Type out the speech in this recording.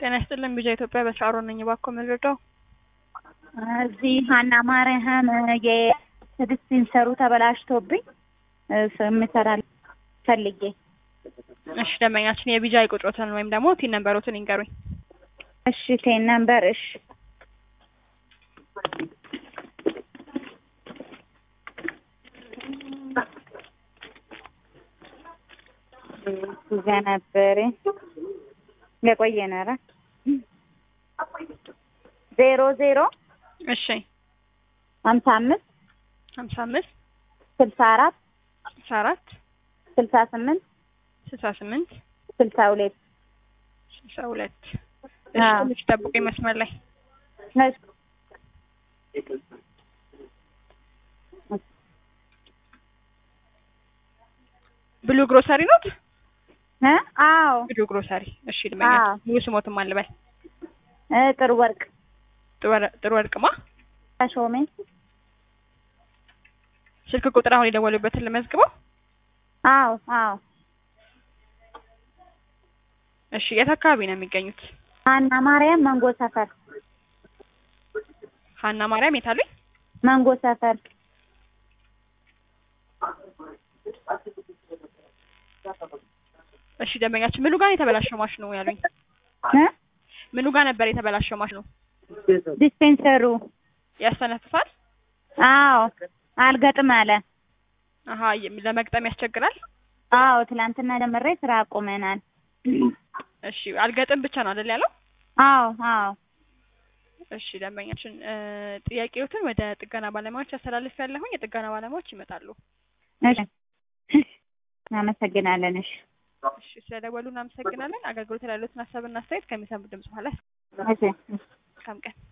ጤና ይስጥልን ቢጃ ኢትዮጵያ በሻሮ ነኝ። እባክዎ ምንረዳው? እዚህ ሀና ማርያም የዲስፔንሰሩ ተበላሽቶብኝ የምሰራ ፈልጌ። እሺ ደንበኛችን የቢጃ ቁጥሮትን ወይም ደግሞ ቲን ነንበሮትን ይንገሩኝ። እሺ ቴን ነምበር እሺ እዛ ነበር የቆየ ነረ ዜሮ ዜሮ እሺ ሀምሳ አምስት ሀምሳ አምስት ስልሳ አራት ስልሳ አራት ስልሳ ስምንት ስልሳ ስምንት ስልሳ ሁለት ስልሳ ሁለት እሺ አዎ። ትንሽ ጠብቁኝ መስመር ላይ እሺ ብሉ ግሮሰሪ ኖት? እ አዎ ብሉ ግሮሰሪ። እሺ ደንበኛ አዎ። ሙሉ ስሞትም አልበል እ ጥሩ ወርቅ ጥሩ ወርቅማ ተሾሜ ስልክ ቁጥር አሁን የደወሉበትን ልመዝግበው። አዎ አዎ እሺ የት አካባቢ ነው የሚገኙት? ሀና ማርያም መንጎ ሰፈር ሀና ማርያም የት አሉኝ? መንጎ ሰፈር እሺ ደንበኛችን ምኑ ጋር ነው የተበላሸው ማሽኑ ያሉኝ? እ ምኑ ጋር ነበር የተበላሸው ማሽኑ? ዲስፔንሰሩ ያስተነፍሳል? አዎ አልገጥም አለ። አሀ የ- ለመግጠም ያስቸግራል? አዎ ትላንትና ደምሬ ስራ አቁመናል። እሺ አልገጥም ብቻ ነው አይደል ያለው? አዎ አዎ እሺ ደንበኛችን እ ጥያቄዎትን ወደ ጥገና ባለሙያዎች አስተላልፍ ያለሁኝ የጥገና ባለሙያዎች ይመጣሉ። እሺ እናመሰግናለን። እሺ እሺ ስለደወሉ እናመሰግናለን። አገልግሎት ላይ ያሉትን ሀሳብና አስተያየት ከሚሰሙ ድምጽ በኋላ እሺ መልካም ቀን